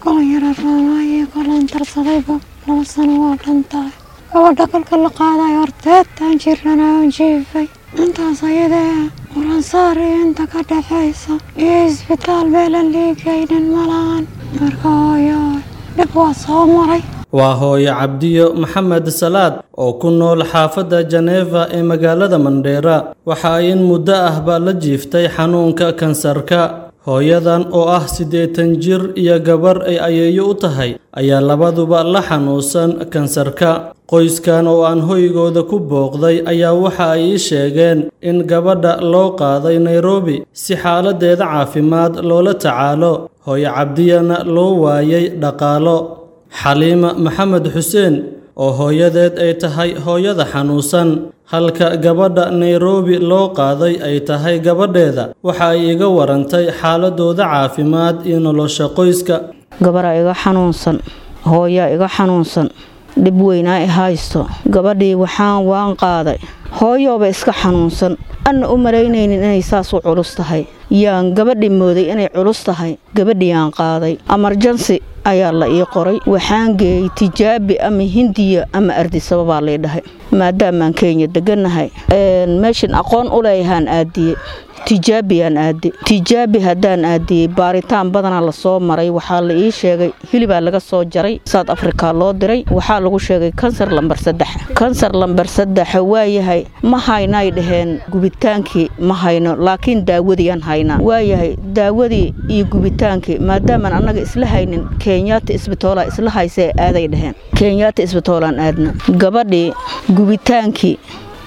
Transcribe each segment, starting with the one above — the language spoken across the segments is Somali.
kolan yara roonaaye kolan darsadayba laba sano waa dhantahay gabadha kolka la qaadayo horteedtaan jirana on jiifay intaas ayadee ulansaar iyo inta ka dhexaysa iyo isbitaal meelan liigaynin malahan marka hooyo dhib waa soo maray waa hooyo cabdiyo maxamed salaad oo ku nool xaafadda janeeva ee magaalada mandheera waxa ay in muddo ahba la jiiftay xanuunka kansarka hooyadan oo ah siddeetan jir iyo gabar ay ayeeyo u tahay ayaa labaduba la xanuunsan kansarka qoyskan oo aan hoygooda ku booqday ayaa waxa ay ii sheegeen in gabadha loo qaaday nairobi si xaaladdeeda caafimaad loola tacaalo hooyo cabdiyana loo waayay dhaqaalo xaliima maxamed xuseen oo hooyadeed ay tahay hooyada xanuunsan halka gabadha nairobi loo qaaday ay tahay gabadheeda waxa ay iga warantay xaaladooda caafimaad iyo nolosha qoyska gabaraa iga xanuunsan hooyaa iga xanuunsan dhib weynaa i haysto gabadhii waxaan waan qaaday hooyooba iska xanuunsan anna u malaynaynin inay saas u culus tahay yaan gabadhi mooday inay culus tahay gabadhiyaan qaaday amarjansi ayaa la ii qoray waxaan geeyey tijaabi ama hindiya ama ardisaba baa lay dhahay maadaamaan kenya degannahay meeshan aqoon u leeyahaan aadiye tijaabiyaan aade tijaabi haddaan aadiyey baaritaan badanaa lasoo maray waxaa la ii sheegay hilibaa laga soo jaray south africa loo diray waxaa lagu sheegay kansar lambar saddex kansar lambar saddexa waayahay ma haynay dhaheen gubitaankii ma hayno laakiin daawadiiaan haynaa waayahay daawadii iyo gubitaankii maadaamaan annaga isla haynin kenyaata isbitoola isla haysee aaday dhaheen kenyaata isbitoolaan aadna gabadhii gubitaankii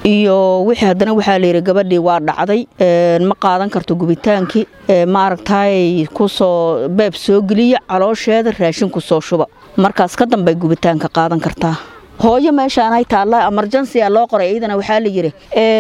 iyo wixii haddana waxaa layidhi gabadhii waa dhacday ma qaadan karto gubitaankii maaragtay kusoo beeb soo geliya caloosheeda raashin ku soo shuba markaas ka dambay gubitaanka qaadan kartaa hooyo meeshaanay taalla amarjansiya loo qoray iyadana waxaa layidhi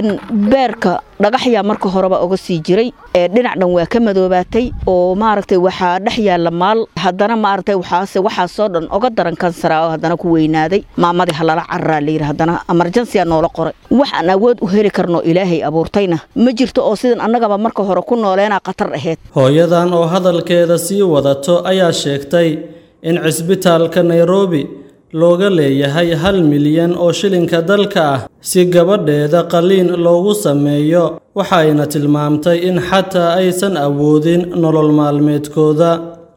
beerka dhagaxyaa marka horeba oga sii jiray dhinac dhan waa ka madoobaatay oo maaragtay waxaa dhex yaalla maal haddana maaragtay waxaase waxaasoo dhan oga daran kansara oo haddana ku weynaaday maamadii halala cararaa layidhi haddana amarjansiya noola qoray waxaan awood u heli karno ilaahay abuurtayna ma jirto oo sidan annagaba marka hore ku nooleenaa khatar ahayd hooyadan oo hadalkeeda sii wadato ayaa sheegtay in cisbitaalka nairobi looga leeyahay hal milyan oo shilinka dalka ah si gabadheeda qaliin loogu sameeyo waxayna tilmaamtay in xataa aysan awoodin nolol maalmeedkooda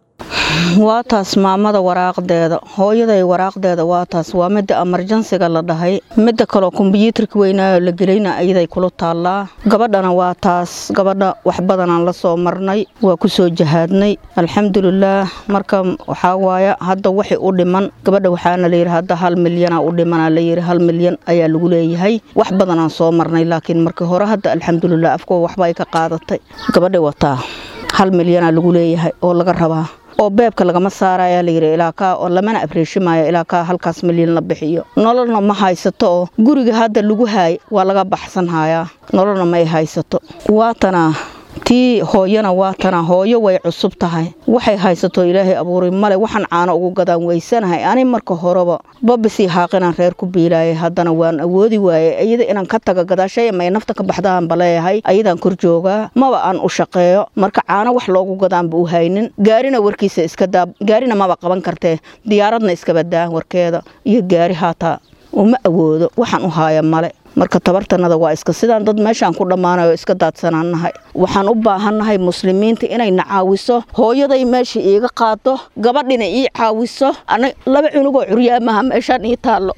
waa taas maamada waraaqdeeda hooyaday waraaqdeeda waa taas waa midda amarjansiga la dhahay midda kaloo kombyuutarka weynaayo la gelayna ayaday kula taallaa gabadhana waa taas gabadha wax badanaan la soo marnay waa ku soo jahaadnay alxamdulilaah marka waxaa waaya hadda waxay u dhiman gabadha waxaana layidhi hadda hal milyana u dhimana layidhi hal milyan ayaa lagu leeyahay wax badanaan soo marnay laakiin markii hore hadda alxamdulilah afkuwa waxba ay ka qaadatay gabadhay wataa hal milyana lagu leeyahay oo laga rabaa oo beebka lagama saaraya layidhi ilaa kaa oo lamana abreeshimaayo ilaa kaa halkaas milyan la bixiyo nololna ma haysato oo guriga hadda lagu haay waa laga baxsan hayaa nololna may haysato waatanaa tii hooyana waatana hooyo way cusub tahay waxay haysato ilaahay abuuray male waxaan caano ugu gadaan weysanahay ani marka horeba babisii haaqinaan reer ku biilaayay haddana waan awoodi waayey ayada inaan ka taga gadaashay may nafta ka baxdaan baleeyahay ayadaan kor joogaa maba aan u shaqeeyo marka caano wax loogu gadaanba u haynin gaarina warkiisa iska daa gaarina maba qaban kartee diyaaradna iskabadaa warkeeda iyo gaari haataa uma awoodo waxaan u haaya male marka tabartanada waa iska sidaan dad meeshaan ku dhammaanayo iska daadsanaannahay waxaan u baahannahay muslimiinta inayna caawiso hooyaday meesha iiga qaado gabadhina ii caawiso laba cunugoo curyaamaha meeshaan ii taallo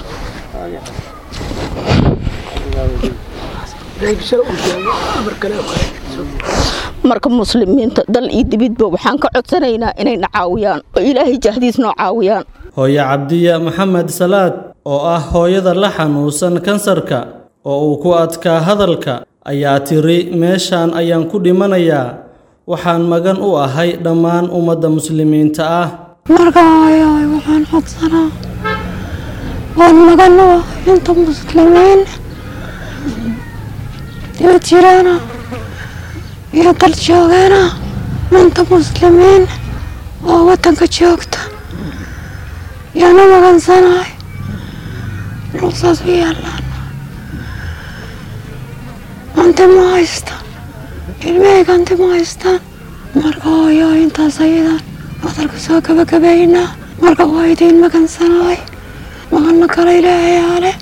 marka muslimiinta dal iyo dibidba waxaan ka codsanaynaa inayna caawiyaan oo ilaahay jahdiis noo caawiyaan hooyo cabdiya maxamed salaad oo ah hooyada la xanuunsan kansarka oo uu ku adkaa hadalka ayaa tiri meeshaan ayaan ku dhimanayaa waxaan magan u ahay dhammaan ummadda muslimiinta ah marka hooyoy waxaan codsanaa waan magan u ahay inta muslimiin dibad jiraana iyo dal joogaana inta muslimiin oo waddanka joogta yaana magansanahay saas u yaallaan anti ma haystaan ilmahayga anti ma haystaan marka hooyo intaas ayadan hadalka soo gabagabaynaa marka waa idiin magansanaay maqalna kale ilaahay ale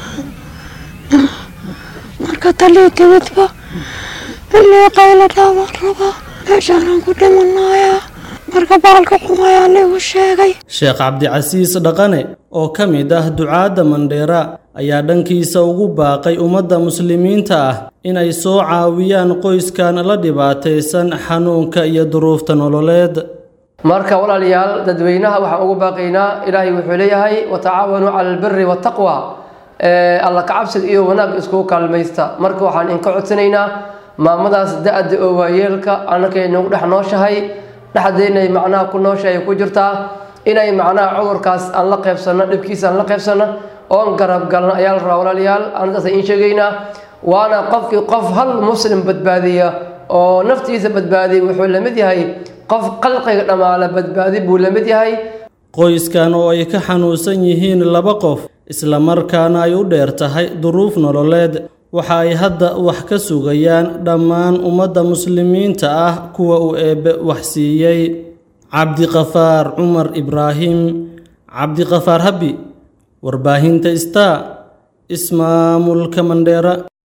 marka talii timidba ilii qayla dhaamaan rabaa meeshaanaan ku dhimanayaa marka baalka xumayaa ligu sheegay sheekh cabdicasiis dhaqane oo ka mid ah ducaadda mandheera ayaa dhankiisa ugu baaqay ummadda muslimiinta ah inay soo caawiyaan qoyskan la dhibaataysan xanuunka iyo duruufta nololeed marka walaalayaal dadweynaha waxaan ugu baaqaynaa ilaahay wuxuu leeyahay watacaawanuu cala albiri waataqwa alla kacabsiga iyo wanaag iskugu kaalmaysta marka waxaan inka codsanaynaa maamadaas da-da oo waayeelka annakay nagu dhex nooshahay dhexdeynay macnaha ku nooshahay ku jirtaa inay macnaha cudurkaas aan la qaybsanno dhibkiisa aan la qaybsanno oon garab galno ayaa la rabaa walaalayaal anadaas iin sheegaynaa waana qofkii qof hal muslim badbaadiya oo naftiisa badbaadiya wuxuu la mid yahay qof qalqiga dhammaala badbaadi buu la mid yahay qoyskan oo ay ka xanuunsan yihiin laba qof islamarkaana ay u dheer tahay duruuf nololeed waxa ay hadda wax ka sugayaan dhammaan ummadda muslimiinta ah kuwa uu eebbe wax siiyey cabdiqafaar cumar ibraahim cabdiqafaar habi warbaahinta star ismaamulka mandheera